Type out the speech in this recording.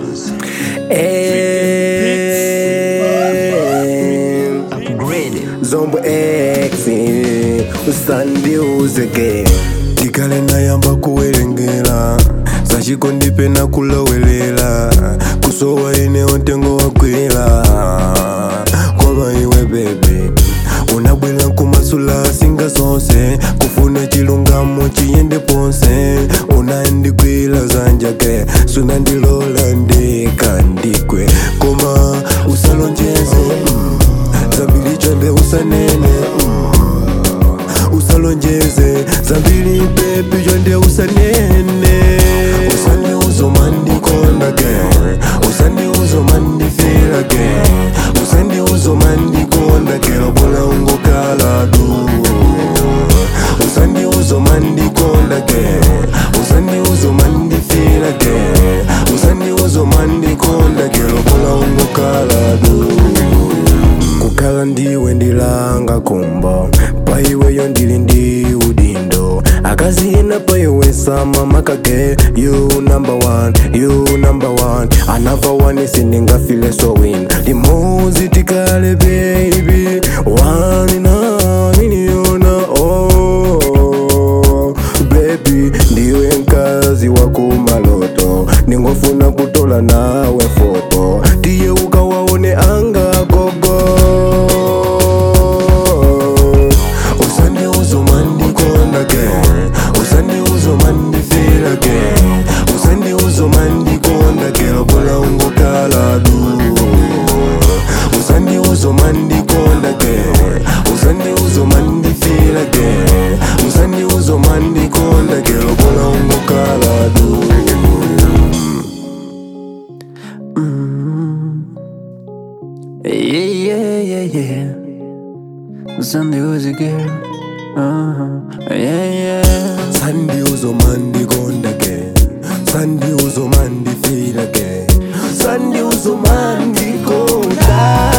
Eh, Zombo X usandiuzeke tikale nayamba kuwerengera zachikondi na kulowelela kusowa ine ontengo wagwera koma iwe bebe unabwera nkumasula singa zonse kufuna chilungamo chiyende ponse unandigwira zanjake sunandilola ndikandikwe koma usalonjeze mm, zambiri chonde usanene mm, usalonjeze zambiri bebi chonde usanene usandi uzomandikondage usandi uzomandifirage usandi uzomandikondage lobola ungokaladu usandi uzomandikondage usandi uzomandifirage usandi uzomandikondage lobola ungokaladu kukhala ndiwe ndilanga kumbo paiweyo ndili ndi udindo akazina paiwe sama makage you number one you number one another one sindingafile so win limozi tikale baby one na miniona oh baby ndiwe mkazi wa kumaloto ningofuna kutola nawe foto tiye ukawaone anga gogo usandi uzomandikondage usandi uzomandifirage usandi uzomandikondage lobola ungokaladu usandi uzomandikondage usandi uzomandifirage usandi uzomandikondage lobola ungokaladu Yeah, yeah, yeah, yeah. Sunday was a girl. Uh-huh. Yeah, yeah. Sandi uzomandikondage Sandi uzomandifirage Sandi uzomandikonda